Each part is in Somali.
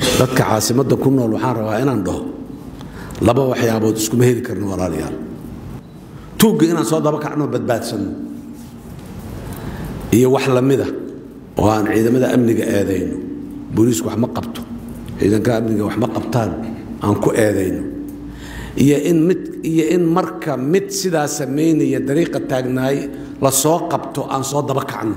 dadka caasimadda ku nool waxaan rabaa inaan dhaho laba waxyaabood iskuma heli karno walaalayaal tuugga inaan soo daba kacno badbaadsanno iyo wax lamida oo aan ciidamada amniga eedayno booliisku wax ma qabto ciidanka amniga wax ma qabtaan aan ku eedayno iyo in mid iyo in marka mid sidaa samaynaya dariiqa taagnaay la soo qabto aan soo daba kacno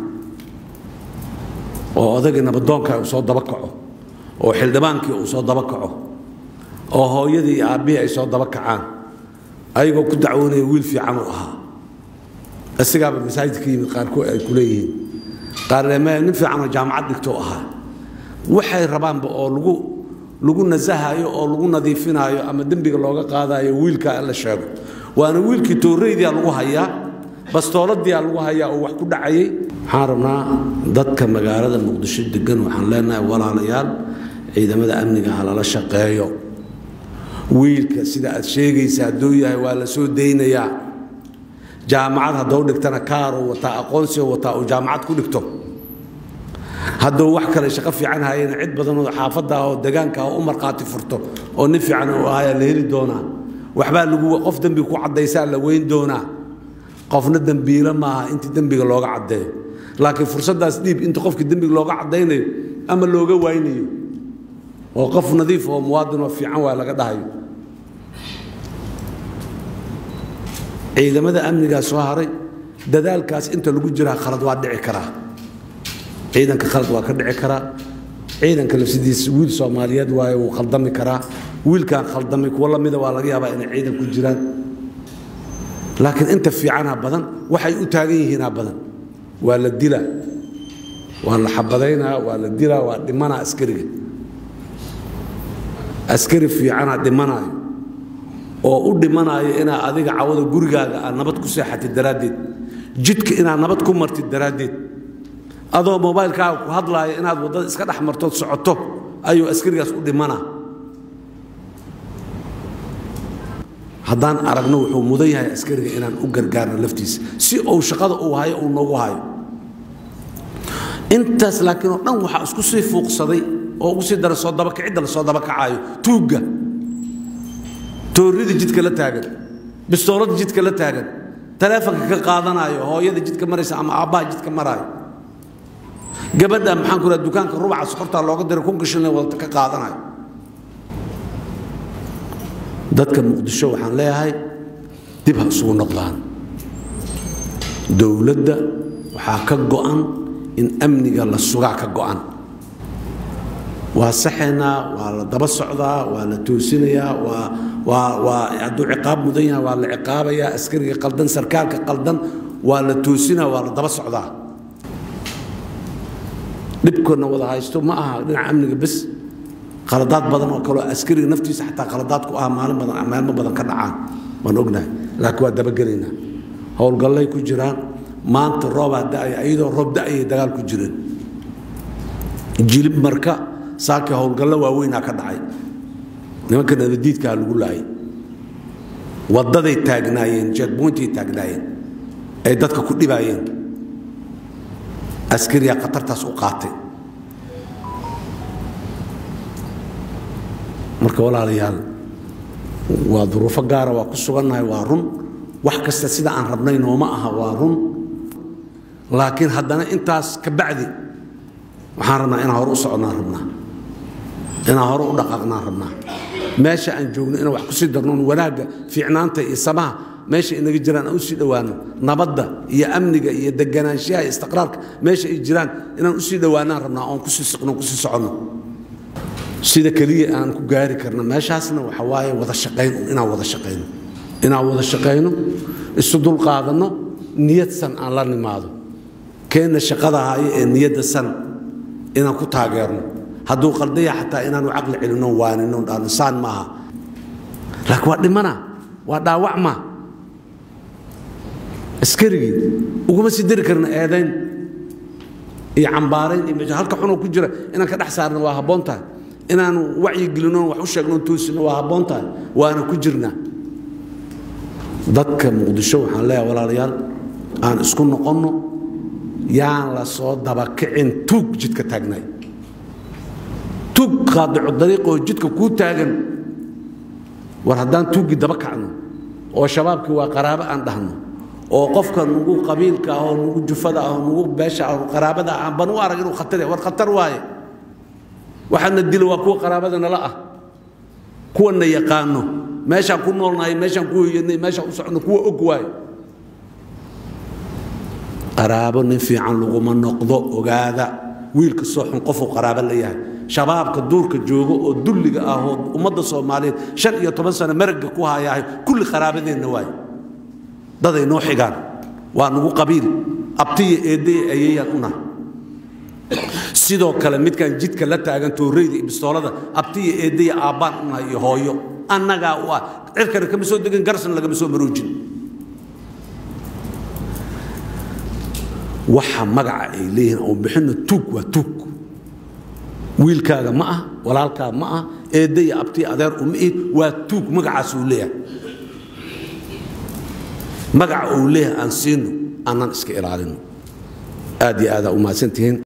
oo odagii nabadoonka uu soo daba kaco oo xildhibaankii uu soo daba kaco oo hooyadii iyo aabbihii ay soo daba kacaan ayagoo ku dacwoonaya wiil fiican uu ahaa isigaaba masaajidka yimid qaarkood ay ku leeyihiin qaarneme nin fiicanoo jaamacad dhigto ahaa waxay rabaanba oo lagu lagu nasahayo oo lagu nadiifinaayo ama dembiga looga qaadayo wiilka la sheego waana wiilkii tooreydia lagu hayaa bastooladiia lagu hayaa oo wax ku dhacayay waxaan rabnaa dadka magaalada muqdisho degan waxaan leenahay walaalayaal ciidamada amniga ha lala shaqeeyo wiilka sida aad sheegaysa hadduu yahay waa la soo daynayaa jaamacad haddou dhigtana kaaruu wataa aqoonsiga wataa uu jaamacad ku dhigto hadduu wax kale shaqo fiican hayana cid badanoo xaafadda oo degaanka u markhaati furto oo nin fiican uu ahayaa la heli doonaa waxbaa lagu qof dembiga ku caddaysaa la weyn doonaa qofna dembiilo maaha intii dembiga looga caddeeyo laakiin fursaddaas dhiib inta qofkii dembiga looga caddaynayo ama looga waynayo oo qof nadiif oo muwaadinoo fiican waa laga dhahayo ciidamada amnigaa soo haray dadaalkaas inta lagu jiraa khalad waa dhici karaa ciidanka khalad waa ka dhici karaa ciidanka lafsidiisa wiil soomaaliyeed waaye wuu khaldami karaa wiilkaan khaldamay kuwo lamida waa laga yaabaa inay ciidan ku jiraan laakiin inta fiicanaa badan waxay u taagan yihiinaa badan waa la dilaa waa la xabadaynaa waa la dilaa waa dhimanaa askariga askari fiicanaa dhimanaayo oo u dhimanaayo inaa adiga cawada gurigaaga aad nabad ku seexatid daraaddeed jidka inaad nabad ku martid daraaddeed adoo mobaylkaaga ku hadlaaya inaad waddada iska dhex martood socoto ayuu askarigaas u dhimanaa haddaan aragno wuxuu mudan yahay askariga inaan u gargaarno laftiisa si uu shaqada uu hayo uu noogu hayo intaas laakiin oo dhan waxaa isku sii fuuqsaday oo ugu sii dara soo dabakicidda la soo dabakacaayo tuugga toorrida jidka la taagan bistooladda jidka la taagan taleefonka ka qaadanaayo hooyada jidka maraysa ama aabbaha jidka maraayo gabadha maxaan ku dukaanka rubaca sokortaa looga diray kun gashanle wadata ka qaadanayo dadka muqdisho waxaan leeyahay dib ha isugu noqdaan dowladda waxaa ka go'an in amniga la sugaa ka go'an waa saxaynaa waa la daba socdaa waa la toosinayaa waa waa waa hadduu ciqaab mudan yahay waa la ciqaabayaa askariga qaldan sarkaalka qaldan waa la toosinaa waa la daba socdaa dhibkana wada haysto ma aha dhinaca amniga bes qaladaad badan oo kaleo askariga naftiisa xataa qaladaad ku ah maalin badan maalmo badan ka dhacaan waan ognahay laakiin waa dabagelaynaa howlgallay ku jiraan maanta roobaa da'aya iyadoo roob da'ayay dagaal ku jireen jilib marka saakii howlgallo waaweynaa ka dhacay nimanka nabadiidkaa lagu laayay waddaday taagnaayeen jeegbointay taagnaayeen ay dadka ku dhibaayeen askariyaa khatartaas u qaatay marka walaalayaal waa duruufo gaara waa ku sugannahay waa run wax kasta sida aan rabnay nooma aha waa run laakiin haddana intaas ka bacdi waxaan rabnaa inaan hore u soconnaan rabnaa inaan hore u dhaqaaqnaan rabnaa meesha aan joogno inaan wax ku sii darnoon wanaagga fiicnaanta iyo samaha meesha inaga jiraan aan u sii dhowaano nabadda iyo amniga iyo deganaanshaha iyo istiqraarka meesha ay jiraan inaan u sii dhowaanaan rabnaa oon kusii siqno kusii soconno sida keliya aan ku gaari karno meeshaasna waxa waaye wada shaqayn inaan wada shaqayno inaan wada shaqayno isu dulqaadanno niyad san aan la nimaado keenna shaqada hayo ee niyadda san inaan ku taageerno hadduu qaldaya xataa inaanu caqli celinno waanino dhaano saan maaha laakiin waa dhimana waa dhaawacma askarigii uguma sii dari karna eedayn iyo cambaarayn iyo halka xunoo ku jira inaan ka dhex saarno waa habboon tahay inaanu wacyi gelino wax u sheegno toosino waa habboon tahay waana ku jirnaa dadka muqdisho waxaan leeyahay walaalayaal aan isku noqonno yaan la soo dabakicin tuug jidka taagnay tuug qaadicu dariiq oo jidka kuu taagan war haddaan tuuggii daba kacno oo shabaabkii waa qaraabo aan dhahno oo qofka nugu qabiilka ah oo nugu jufada ah oo nugu beesha ah oo qaraabada ah ban u arag inuu khatar yahay war khatar waaye waxaana dila waa kuwa qaraabada nala ah kuwana yaqaano meeshaan ku noolnahay meeshaan ku hoyanay meeshaan u socno kuwa og waaye qaraabo nin fiican laguma noqdo ogaada wiilka soo xun qofuu qaraabo la yahay shabaabka duurka jooga oo dulliga ah oo ummadda soomaaliyeed shan iyo toban sano maragga ku hayahay kulli qaraabadeenna waaye daday noo xigaan waa nugu qabiil abtiya eeddaya ayayaan una sidoo kale midkaan jidka la taagan tooreyda iyo bistoolada abtiya eeddaya aabbaan una iyo hooyo annagaa u ah cirkana kama soo degin garsna lagama soo maroojin waxa magaca ay leeyihiin oo bixinna tuug waa tuug wiilkaaga ma ah walaalkaa ma ah eeddaya abtiya adeer uma ihid waa tuug magacaasuu leeyahay magaca uu leeyahay aan siino aanan iska ilaalino aad iyo aadaa u mahadsantihiin